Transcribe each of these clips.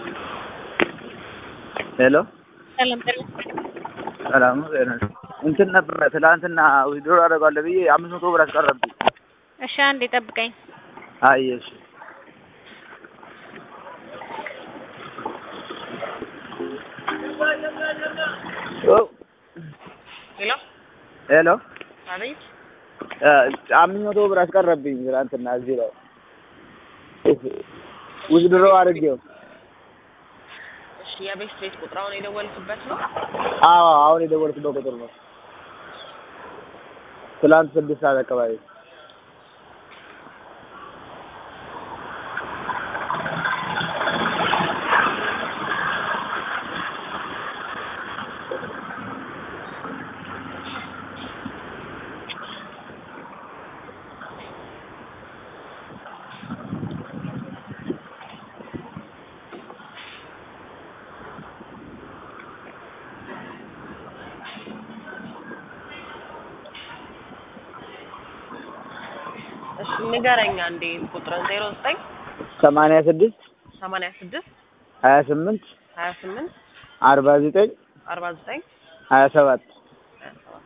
ሄሎ ሰላም ጤና ሰላም ነው። ጤና እንትን ነበረ ትላንትና ዊዝድሮ አደርጋለሁ ብዬ አምስት መቶ ብር አስቀረብኝ። እሺ አንዴ ጠብቀኝ። አይ እሺ ኦ ሄሎ ሄሎ አቤት። አምስት መቶ ብር አስቀረብኝ ትላንትና እዚህ ላይ ዊዝድሮ አድርጌው። እሺ የቤት ቤት ቁጥራውን የደወልክበት ነው? አዎ አሁን የደወልኩበት ቁጥር ነው። ትላንት ስድስት ሰዓት አካባቢ እሺ ንገረኛ እንዴ ቁጥርን ዜሮ ዘጠኝ ሰማንያ ስድስት ሰማንያ ስድስት ሀያ ስምንት ሀያ ስምንት አርባ ዘጠኝ አርባ ዘጠኝ ሀያ ሰባት ሀያ ሰባት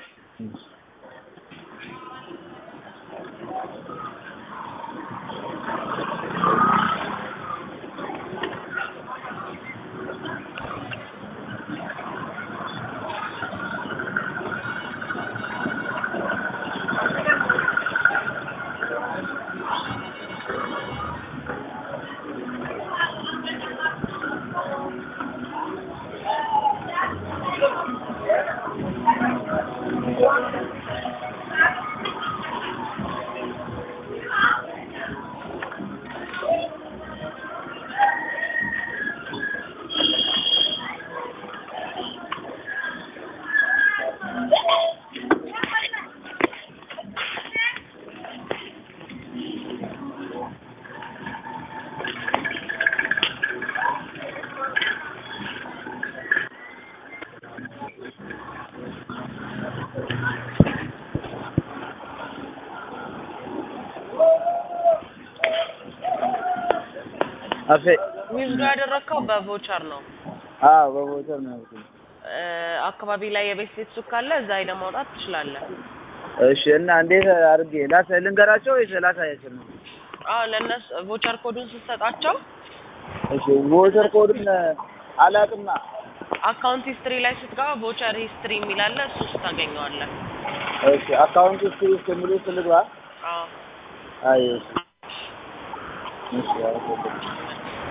አፌ ዊዝዶ ያደረግከው በቮቸር ነው። አዎ በቦተር ነው ያልኩት። እ አካባቢ ላይ የቤት ቤት ሱቅ ካለ እዛ ሄደህ ማውጣት ትችላለህ። እሺ እና እንዴት አድርጌ ላሳ ልንገራቸው ወይስ ላሳያቸው ነው? አዎ ለእነሱ ቮቸር ኮዱን ስትሰጣቸው እሺ ቦተር ኮድን አላውቅማ። አካውንት ሂስትሪ ላይ ስትገባ ቮቸር ሂስትሪ የሚል አለ። እሱ ውስጥ ታገኘዋለህ። እሺ አካውንት ውስጥ ውስጥ የሚሉ ውስጥ ልግባ? አዎ አይ እሺ እሺ አዎ